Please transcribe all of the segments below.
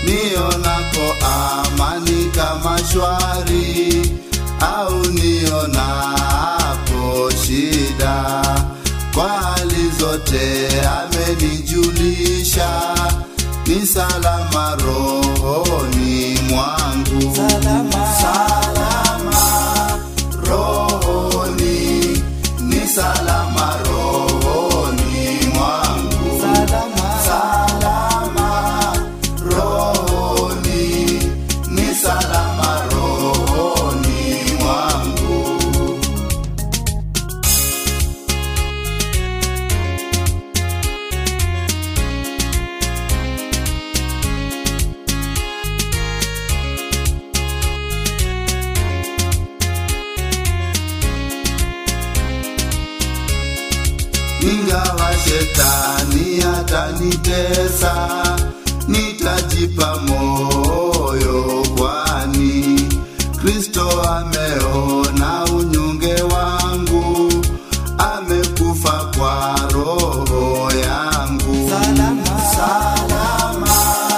nionako amani kama shwari au nionapo shida kwa hali zote amenijulisha ni salama rohoni mwangu Salama. salama rohoni ni salama rohoni mwangu Salama. salama rohoni ni salama rohoni mwangu ingawa shetani atanitesa nitajipa moyo kwani kristo ameona unyonge wangu amekufa kwa roho yangu Salama. salama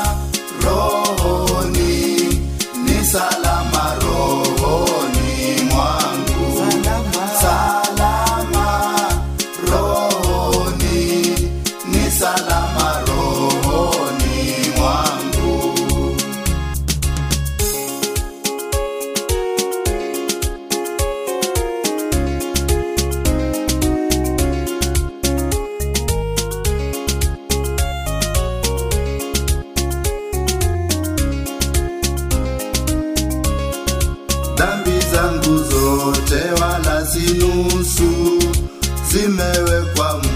rohoni ni salama rohoni mwangu Salama. salama rohoni ni salama rohoni mwangu dhambi zangu zote wala si nusu zimewekwa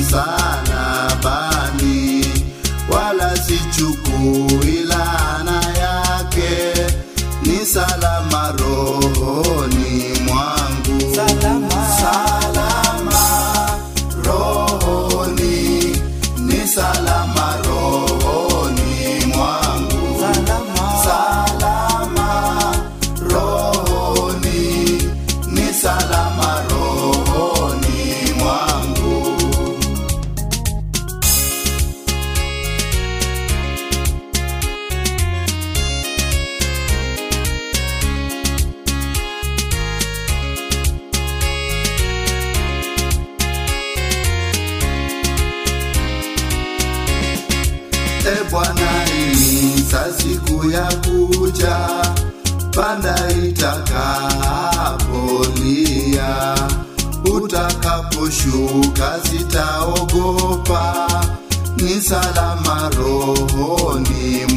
msalabani wala sichukui laana yake ni salama rohoni mwangu Salama. salama rohoni ni salama rohoni mwangu Salama. salama rohoni ni salama rohoni mwangu E Bwana, inisa siku ya kuja, panda itakapolia, utakaposhuka sitaogopa, ni salama rohoni